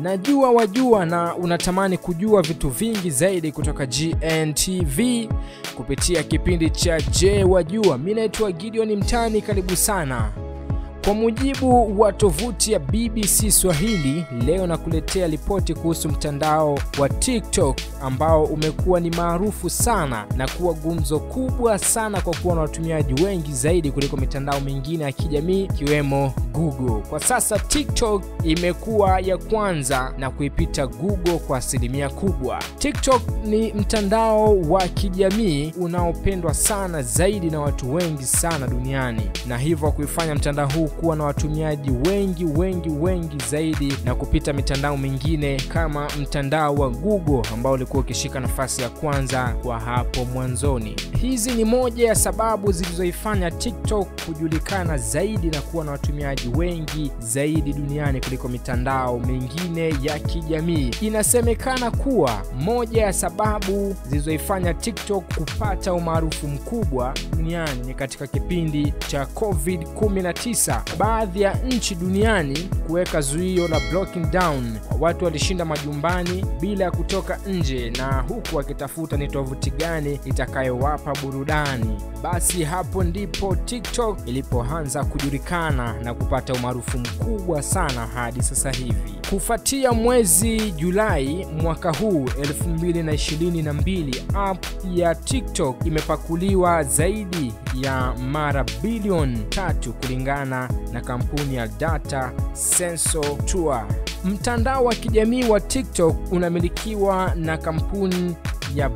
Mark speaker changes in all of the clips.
Speaker 1: Najua wajua na unatamani kujua vitu vingi zaidi kutoka GNTV kupitia kipindi cha Je Wajua. Mimi naitwa Gideon Mtani, karibu sana. Kwa mujibu wa tovuti ya BBC Swahili, leo nakuletea ripoti kuhusu mtandao wa TikTok ambao umekuwa ni maarufu sana na kuwa gumzo kubwa sana kwa kuwa na watumiaji wengi zaidi kuliko mitandao mingine ya kijamii ikiwemo Google. Kwa sasa TikTok imekuwa ya kwanza na kuipita Google kwa asilimia kubwa. TikTok ni mtandao wa kijamii unaopendwa sana zaidi na watu wengi sana duniani na hivyo kuifanya mtandao huu kuwa na watumiaji wengi wengi wengi zaidi na kupita mitandao mingine kama mtandao wa Google ambao ulikuwa ukishika nafasi ya kwanza kwa hapo mwanzoni. Hizi ni moja ya sababu zilizoifanya TikTok kujulikana zaidi na kuwa na watumiaji wengi zaidi duniani kuliko mitandao mingine ya kijamii. Inasemekana kuwa moja ya sababu zilizoifanya TikTok kupata umaarufu mkubwa duniani ni katika kipindi cha COVID-19 baadhi ya nchi duniani kuweka zuio la blocking down. Watu walishinda majumbani bila ya kutoka nje, na huku wakitafuta ni tovuti gani itakayowapa burudani. Basi hapo ndipo TikTok ilipoanza kujulikana na kupata umaarufu mkubwa sana hadi sasa hivi. Kufuatia mwezi Julai mwaka huu 2022, app ya TikTok imepakuliwa zaidi ya mara bilioni tatu kulingana na kampuni ya Data Sensor Tour. Mtandao wa kijamii wa TikTok unamilikiwa na kampuni ya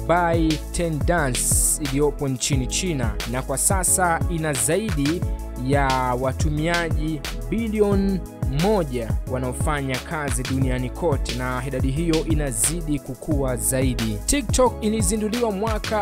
Speaker 1: ByteDance iliyopo nchini China na kwa sasa ina zaidi ya watumiaji bilioni moja wanaofanya kazi duniani kote na idadi hiyo inazidi kukua zaidi. TikTok ilizinduliwa mwaka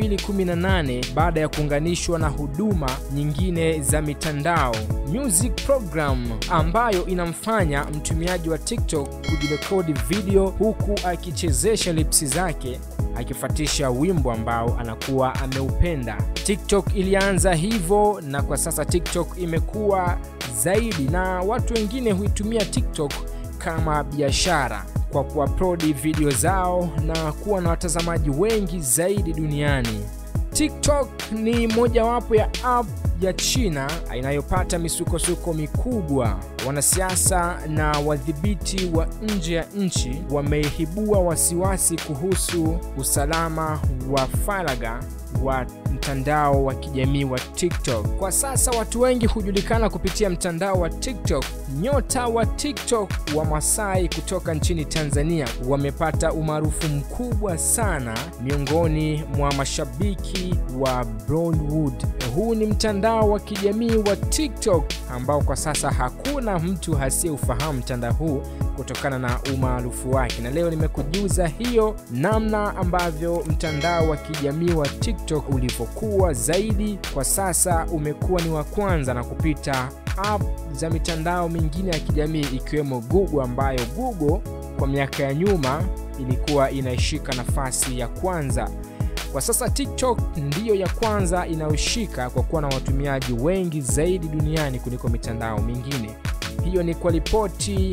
Speaker 1: 2018 baada ya kuunganishwa na huduma nyingine za mitandao music program, ambayo inamfanya mtumiaji wa TikTok kujirekodi video huku akichezesha lipsi zake akifuatisha wimbo ambao anakuwa ameupenda. TikTok ilianza hivyo na kwa sasa TikTok imekuwa zaidi na watu wengine huitumia TikTok kama biashara kwa kuupload video zao na kuwa na watazamaji wengi zaidi duniani. TikTok ni mojawapo ya app ya China inayopata misukosuko mikubwa. Wanasiasa na wadhibiti wa nje ya nchi wameibua wasiwasi kuhusu usalama wa faragha wa mtandao wa kijamii wa TikTok. Kwa sasa watu wengi hujulikana kupitia mtandao wa TikTok. Nyota wa TikTok wa Masai kutoka nchini Tanzania wamepata umaarufu mkubwa sana miongoni mwa mashabiki wa Bollywood. Huu ni mtandao wa kijamii wa TikTok ambao kwa sasa hakuna mtu asiyeufahamu mtandao huu kutokana na umaarufu wake, na leo nimekujuza hiyo namna ambavyo mtandao wa kijamii wa TikTok ulivyokuwa zaidi. Kwa sasa umekuwa ni wa kwanza na kupita app za mitandao mingine ya kijamii ikiwemo Google, ambayo Google kwa miaka ya nyuma ilikuwa inaishika nafasi ya kwanza. Kwa sasa TikTok ndiyo ya kwanza inayoshika kwa kuwa na watumiaji wengi zaidi duniani kuliko mitandao mingine. Hiyo ni kwa ripoti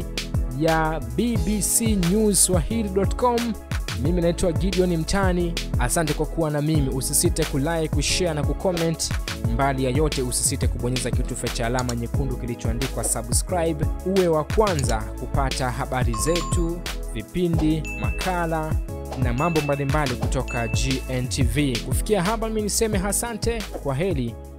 Speaker 1: ya BBC News Swahili.com. Mimi naitwa Gideon Mtani, asante kwa kuwa na mimi. Usisite kulike, kushare na kucomment. Mbali ya yote, usisite kubonyeza kitufe cha alama nyekundu kilichoandikwa subscribe, uwe wa kwanza kupata habari zetu, vipindi, makala na mambo mbalimbali kutoka GNTV. Kufikia hapa, mimi niseme asante, kwa heri